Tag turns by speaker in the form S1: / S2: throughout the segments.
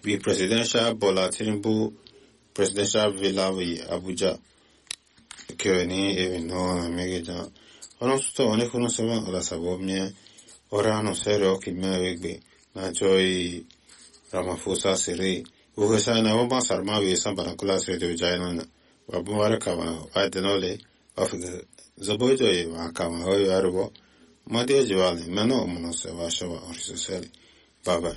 S1: bi presidential Bola Tinubu presidential villa wi Abuja kyo ni ebi no na megeja ono suto oni kuno sema ola sabo mie ora no sero ki me wegbe na joy Ramaphosa sere ugo sa na wamba sarma wi san banakula sere de jaina na wabu wara kama wa denole afga zabojo ye wa kama ho yarbo madi jiwali meno muno se wa shawa orisoseli bye bye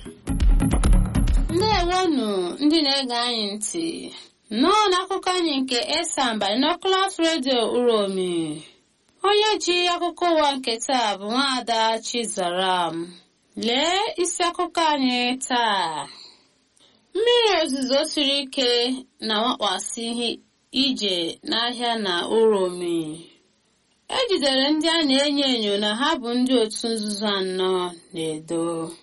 S2: ndewonu ndị na-ege anyị ntị nnọọ n'akụkọ anyị nke esan binoculars radio uromi onye ji akụkọ ụwa nke taa bụ nwaada chizaram lee isi akụkọ anyị taa mmiri ozuzo siri ike na-awakpasị ihe ije n'ahịa na uromi ejidere ndị a na-enyo enyo na ha bụ ndị otu nzuzo anọ na-edo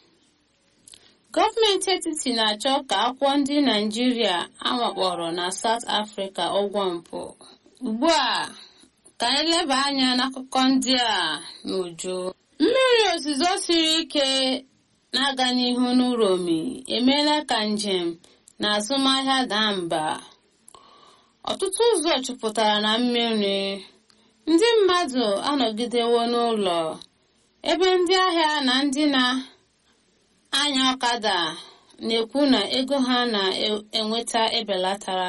S2: gọọmenti etiti na-achọ ka akwụkwọ ndị naijiria awakpọrọ na South Africa ụgwọ mpụ ugbu a ka anyị leba anya n'akụkọ ndị a n'uju mmiri ozuzo siri ike na-aga n'ihu n'uromi emeela ka njem na azụmahịa daa mba ọtụtụ ụzọ jupụtara na mmiri ndị mmadụ anọgidewo n'ụlọ ebe ndị ahịa na ndị na anya ọkada na-ekwu na ego ha na-enweta ebelatara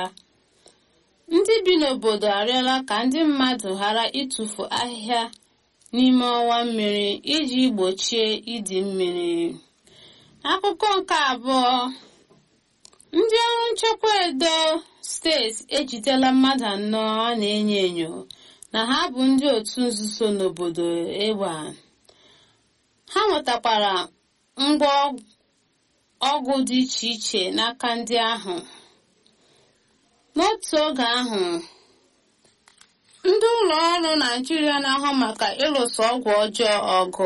S2: ndị bi n'obodo arịọla ka ndị mmadụ ghara ịtụfu ahịhịa n'ime ọwa mmiri iji gbochie ịdị mmiri akụkọ nke abụọ ndị ọrụ nchekwa edo steeti ejidela mmadụ anọ a na-enyo enyo na ha bụ ndị otu nzuzo n'obodo egba ha nwetakwara ngwa ọgwụ dị iche iche n'aka ndị ahụ n'otu oge ahụ ndị ụlọ ọrụ naijiria na-ahụ maka ịlụso ọgwụ ọjọọ ọgụ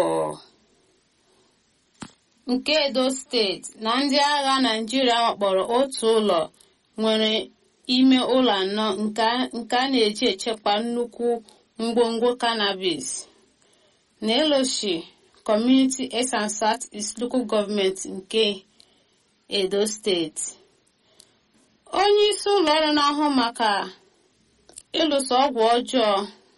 S2: nke edo steeti na ndị agha naijiria wakpọrọ otu ụlọ nwere ime ụlọ anọ nke a na-eji echekwa nnukwu ngwongwo cannabis na eloshi Community Eastern South East Local Government nke Edo steeti onye isi ụlọ ọrụ na-ahụ maka ịlụso ọgwụ ọjọọ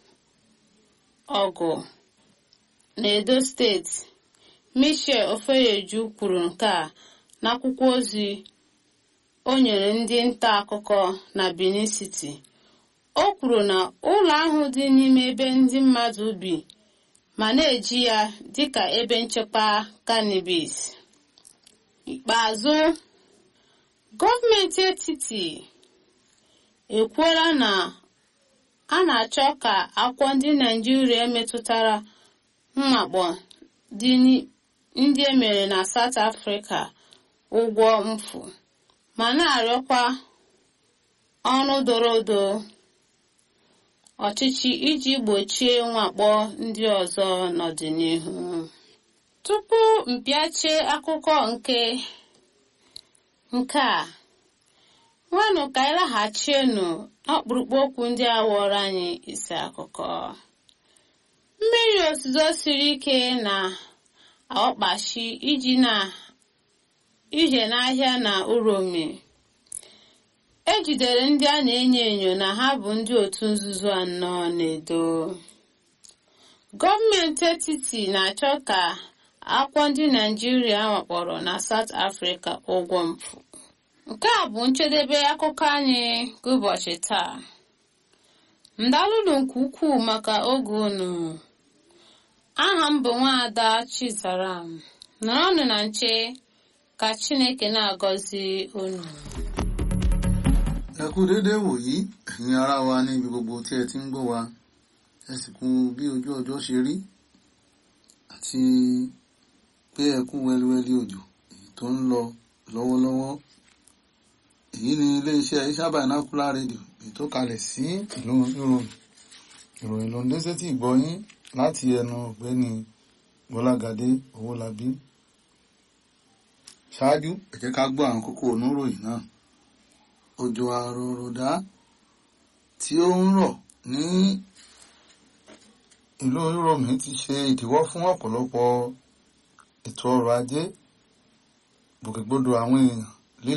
S2: ọgụ na Edo steeti Michel Ofeyeju kwuru nke a n'akwụkwọ ozi o nyere ndị nta akụkọ na Benin City o kwuru na ụlọ ahụ dị n'ime ebe ndị mmadụ bi ma na-eji ya dịka ebe nchekwa cannabis ikpeazụ gọọmenti etiti ekwuola na a na-achọ ka akwụkwọ ndị naijiria metụtara mmakpọ ndị emere na South Africa ụgwọ mfu ma na-arịọkwa ọrụ doro odo ọchịchị iji gbochie mwakpo ndị ọzọ n'ọdịnihu tupu mpịache akụkọ nke nke a nwanụ ka anyị laghachienu ọkpụrụkpụ okwu ndị a wọrọ anyị isi akụkọ mmiri ozuzo siri ike na ọkpachi iji na ije n'ahịa na uromi ejidere ndị a na-enyo enyo na ha bụ ndị otu nzuzo anọ na-edo gọọmenti etiti na-achọ ka akwụkwọ ndị naijiria wakpọrọ na South Africa ụgwọ mpụ nke a bụ njedebe akụkọ anyị nke ụbọchị taa ndalụlụ nke ukwuu maka oge unu aha m bụ nwaada Chizaram nọrọnụ na nche ka Chineke na-agọzi unu
S3: ẹ kú déédéé wòyí ẹ̀yin ará wa ní ibi gbogbo tí ẹ ti ń gbọ́ wa ẹ sì kú bí ojú ọjọ́ ṣe rí àti pé ẹ kú wẹ́líwẹ́lí òjò èyí tó ń lọ lọ́wọ́lọ́wọ́ èyí ni iléeṣẹ́ Iṣẹ́ Binocular Radio èyí tó kalẹ̀ sí ìlú ìròyìn ìròyìn ló ń dé sétí ìgbọ́yín láti ẹnu ọ̀gbẹ́ni Bọ́lágadé Owólabí ṣáájú ẹ jẹ́ ká gbọ́ àwọn kókó oníròyìn náà òjò àròròdá tí ó ń rọ̀ ní ìlú Uromi ti ṣe ìdíwọ́ fún ọ̀pọ̀lọpọ̀ ètò ọrọ̀ ajé gbòkègbodò àwọn èèyàn